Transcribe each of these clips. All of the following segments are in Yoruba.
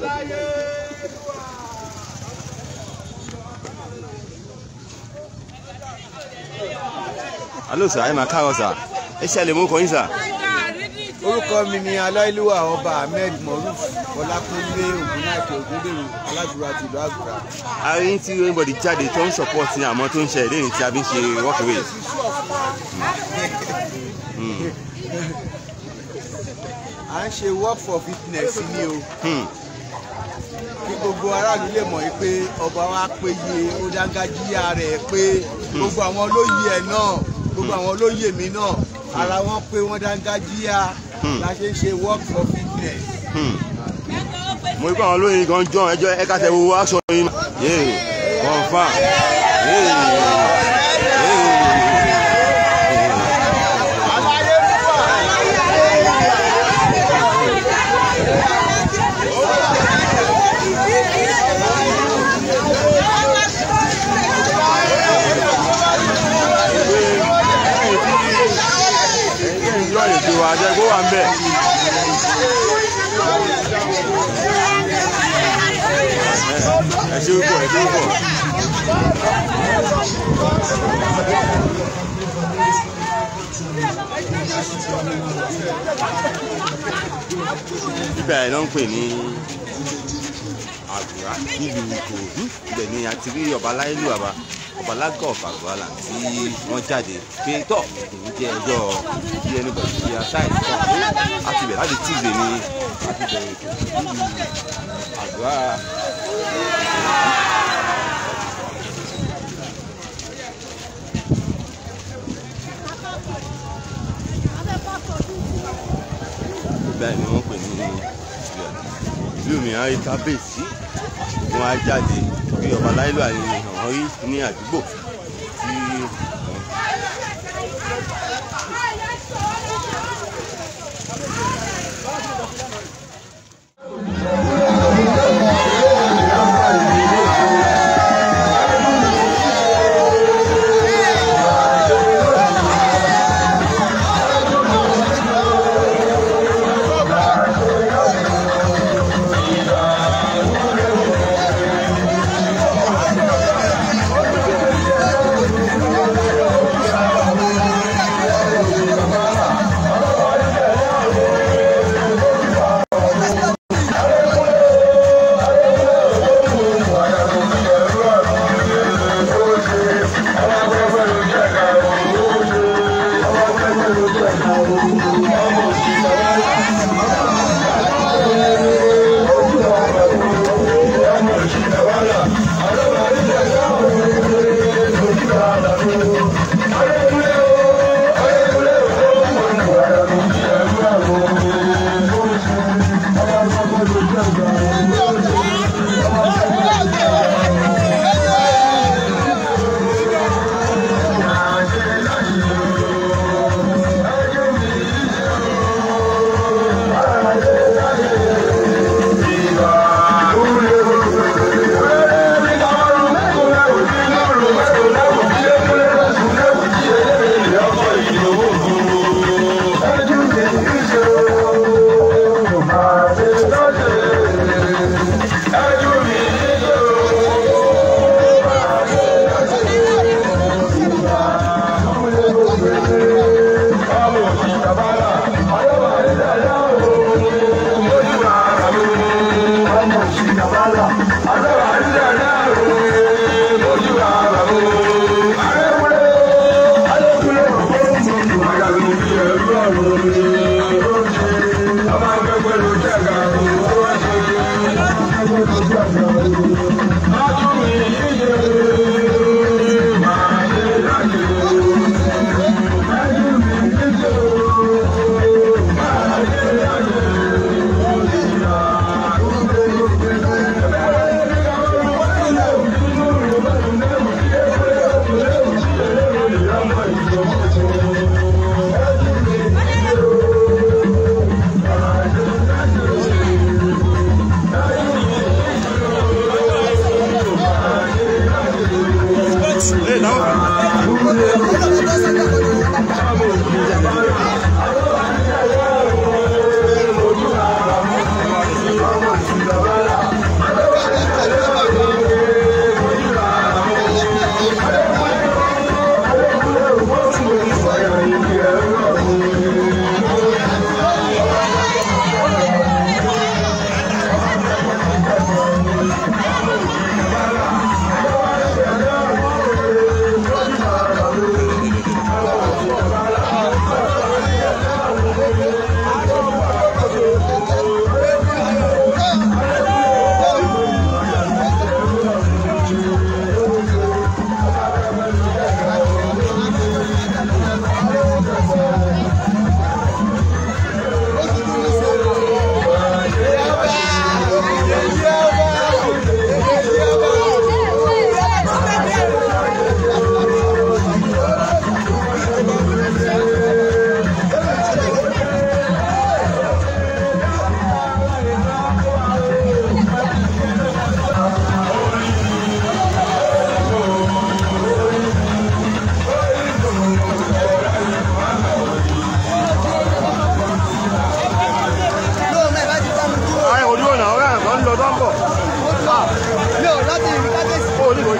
alo sà ẹ máa káàárọ̀ sà ẹ ṣe àlè mú kọyín sà. orúkọ mi ni aláìlúwà ọba ahmed moruf ọlákúnlé ògúnnáìkè ògúndèrò aládùúrà tìlú àgùrà. a rí tí anybody jáde tó ń support ní àmọ́ tó ń ṣe ìlérí tí a fi ń ṣe walkaway. à ń ṣe work for fitness ni o Hmm. kí gbogbo aráàlú lè mọ̀ pé ọba wa péye ó dáńgájíyà rẹ̀ pé gbogbo àwọn olóyè ẹ̀ náà gbogbo àwọn olóyè mi náà ara wọn pé wọ́n dáńgájíyà Hmm. la ṣe ń ṣe work for fitness. Hmm. mo rí pé àwọn olóyin gan jọ ẹjọ ẹ ká tẹ wo aṣọ yín yéè confam yéè yọ ètò àjẹgbó wà ń bẹ. ẹ ṣe púpọ̀ ẹ ṣe púpọ̀. ibẹ̀ ẹ̀ ló ń pè ní àgùrà nílùú ìkòròdú ibẹ̀ ni a ti rí ọba láìlú àbá ọba lágọ̀ ọ̀fàgbọ́là tí wọ́n jáde pé tọ́ èyí jẹ́ ẹjọ́ bí ẹni bẹ̀rẹ̀ sí aṣáì tọ́ pé a ti bẹ̀rẹ̀ láti tíìzé ni a ti bẹ̀rẹ̀ ètò nílùú àgùrà bẹ́ẹ̀ ni wọ́n pè ní ìlú mìíràn rí kábíyèsí wọn á jáde bí ọba láìlú àyè àwọn rí ní àdúgbò tí Thank you.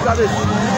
kábíyèsí